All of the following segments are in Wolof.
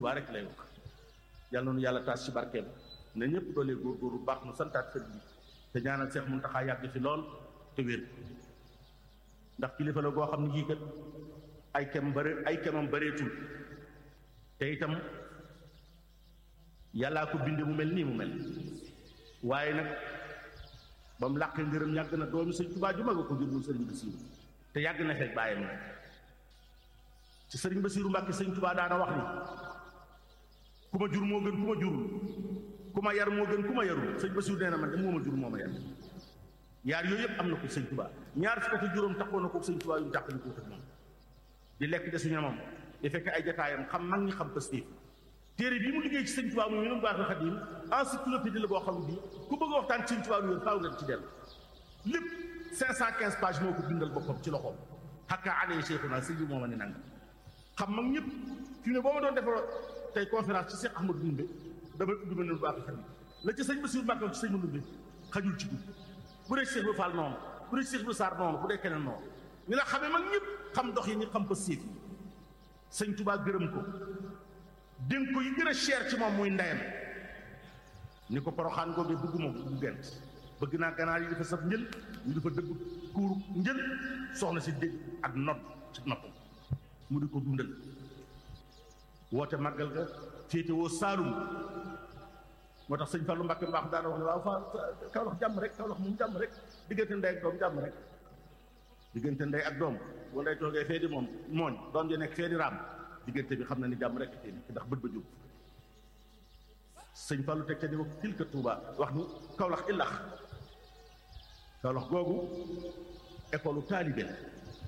Tuubaa rek lay wax yàlla noonu yàlla taas ci barkeem ne ñëpp doolee góorgóorlu baax nu santaat sëriñ bi te ñaanal Seex Muntaxa yàgg fi lool te wér ndax kilifa la goo xam ne kii kat ay kem bëre ay kemam bëreetul te itam yàllaa ko binde mu mel nii mu mel waaye nag ba mu làqee ngërëm yàgg na doomi sëñ Tuubaa ju mag a ko jur muy sëriñ Basiiru te yàgg na fekk bàyyam na ci sëriñ Basiiru Mbàkke sëñ Tuubaa daana wax ni ku ma jur moo gën ku ma jurul ku ma yar moo gën ku ma yarul sëñ Basiiru nee na man de moo ma jur moo ma yar yaar yooyu yëpp am na ko sëñ Tuubaa ñaar fukk ak juróom taxoon na ko sëñ Tuubaa yu mu tàqali ko moom di lekk de su ñamam di fekk ay jataayam xam mag ñi xam pastéef téere bii mu liggéey ci sëñ Tuubaa mu ñu baax na xadim encyclopédie la boo xam ne bii ku bëgg a waxtaan ci sëñ Tuubaa lu wér faaw nga ci dellu lépp 515 pages moo ko bindal boppam ci loxoom xakka alee cheikhuna sëñ bi moo ma ne nanga xam mag ñëpp fi ne boo ma doon defar tey conférence ci Cheikh Ahmadou Ndumbe damay ubbi ma ne lu baax na xadim la ci sëñ Bassirou Mbacke ci sëñ ma Ndumbe xajul ci guddi bu dee Cheikh Fall noonu bu dee Cheikh Sarr noonu bu dee keneen noonu ni la xamee mag ñëpp xam dox yi ñu xam pastéef yi sëñ Tuubaa gërëm ko dénk ko yi gën a cher ci moom muy ndeyam ni ko poroxaan googee bëgguma bu gent bëgg naa ganaar yi dafa saf njël ñu dafa dëgg kuuru njël soxna si dégg ak nodd ci noppam mu di ko dundal woote màggal ga féete woo saalum moo tax sëñ Fallou Mbacke mbaax daana wax ne waaw fa Kawlax jàmm rek Kawlax moom jàmm rek diggante ndey ak doom jàmm rek diggante ndey ak doom boo ndey toogee fee di moom mooñ doom ji nekk fee di raam diggante bi xam na ni jàmm rek te ndax bët ba jóg sëñ Fallou teg ca di wax tilka Touba wax ni Kawlax illax Kawlax googu école taalibe la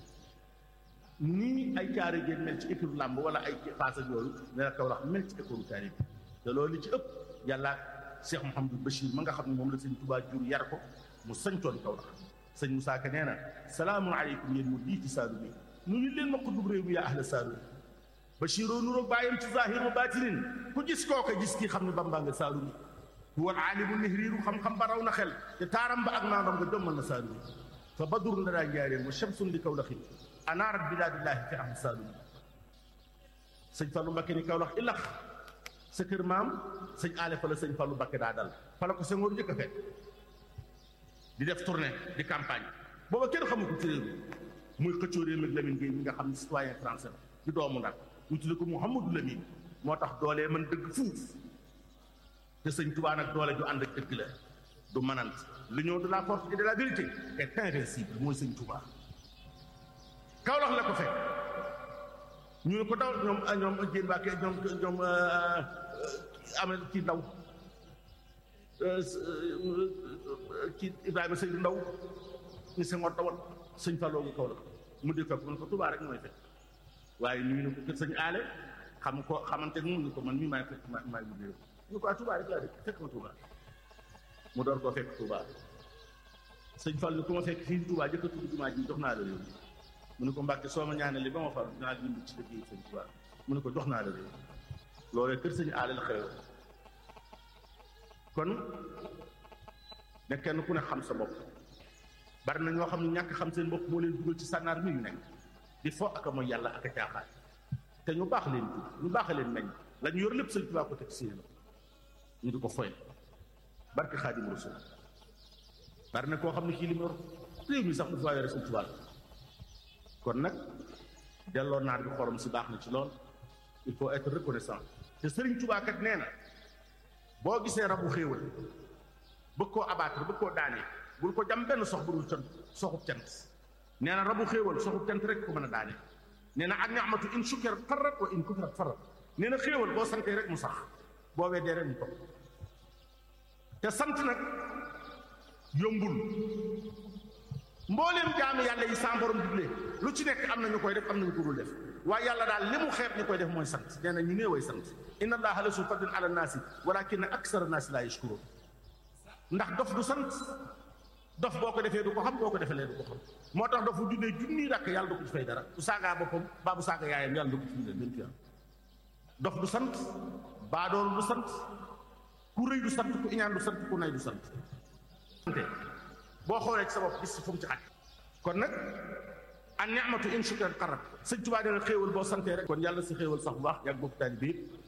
nii ay caari géen mel ci école làmb wala ay paas ak yooyu ne la Kawlax mel ci école taalibe te loolu li ci ëpp yàlla Cheikh Mouhamadou Bachir ma nga xam ne moom la sëñ Touba jur yar ko mu sañcoon Kawlax sëñ Moussa Ka nee na salaamun aleykum yéen mu dii ci Saalum yi nuyu leen ma ko dub réew mi yaa ahla Saalum Bachiroo nuroog bàyyam ci zahir wa batinin ku gis kooka gis kii xam ne Bamba nga Saalum yi huwa aalimu nihriiru xam-xam ba raw na xel te taaram ba ak naandam nga jommal na Saalum yi fa badrun la daa njaareen wa shamsun li Kawlaxin anaarat bilaadillaahi fi ahli Saalum yi sëñ Fallou Mbakke ni Kawlax ilax sa kër maam sëñ aale fa la sëñ Fallou Mbakke daa dal fa la ko Senghor njëkk a fekk di def tournée di campagne booba kenn xamu ko ci réew mi muy xëccoo réew mi ak Lamine Gueye mi nga xam ne citoyen français la di doomu Ndar ñu tudde ko Mouhamadou Lamine moo tax doolee mën dëgg fuuf te sëñ Touba nag doole ju ànd ak dëgg la du manant l'union de la force et de la vérité est invincible mooy sëñ Touba Kaolack la ko fekk ñu ne ko daw ñoom ñoom Diène Mbacke ñoom ñoom amee ci ndaw ci Ibrahima Seydou Ndaw ni Senghor dawal sëñ Fallou nga Kaolack mu di fekk mu ne ko Touba rek mooy fekk waaye nuyu na ko kër sëñ aale xam ko xamante mu ni ko man mii maay fekk ma maay mu réew ñu ko ah Touba rek laa dëkk fekk ma Touba mu door koo fekk Touba sëñ Fall ni ku ma fekk fii Touba jëkk a tudd jumaa ji jox naa la réew mu ne ko Mbàkke soo ma ñaanali ba ma far dinaa bind ci liggéey sëñ Touba mu ne ko jox naa la réew loolee kër sëñ aale la xew kon ne kenn ku ne xam sa bopp bari na ñoo xam ne ñàkk xam seen bopp moo leen dugal ci sànnaar mi ñu nekk di fo ak a mooy yàlla ak a caaxaan te ñu baax leen tudd ñu baax leen meññ la ñu yor lépp sëñ Tuubaa ko teg si la ñu di ko foy barke Xaadim Rasul bari na koo xam ne kii li mu yor réew mi sax mu faa yore sëñ Tuubaa kon nag delloo naar bi xorom si baax na ci lool il faut être reconnaissant te sëriñ Tuubaa kat nee na boo gisee rabu xéewal bëgg koo abattre bëgg koo daanee bul ko jam benn sox bu dul cant soxub cant nee na rabu xéewal soxub cant rek ko mën a daane nee na ak ni'matu in shukirat farrat wa in kufrat farrat nee na xéewal boo santee rek mu sax boo weddee rek mu topp te sant nag yombul mbooleem jaami yàlla yi sa borom digle lu ci nekk am na ñu koy def am na ñu ko dul def waaye yàlla daal li mu xeeb ñu koy def mooy sant nee na ñu néeway sant inna allaha la su fadlin ala naasi walakinna aksara naasi laa yashkurun ndax dof du sant dof boo ko defee du ko xam boo ko defee du ko xam moo tax dof bu junnee junniy rakk yàlla du ko ci fay dara bu saagaa boppam baa bu saaga yaayam yàlla du ko ci bindal benn tuyaam dof du sant baadoolu du sant ku rëy du sant ku iñaan du sant ku nay du sant boo xoolee ci sa bopp gis fu mu ci xaj kon nag an ni'matu in shukran qarat sëñ Tuubaa dina xéewal boo santee rek kon yàlla si xéewal sax bu baax yàgg bokk taali bi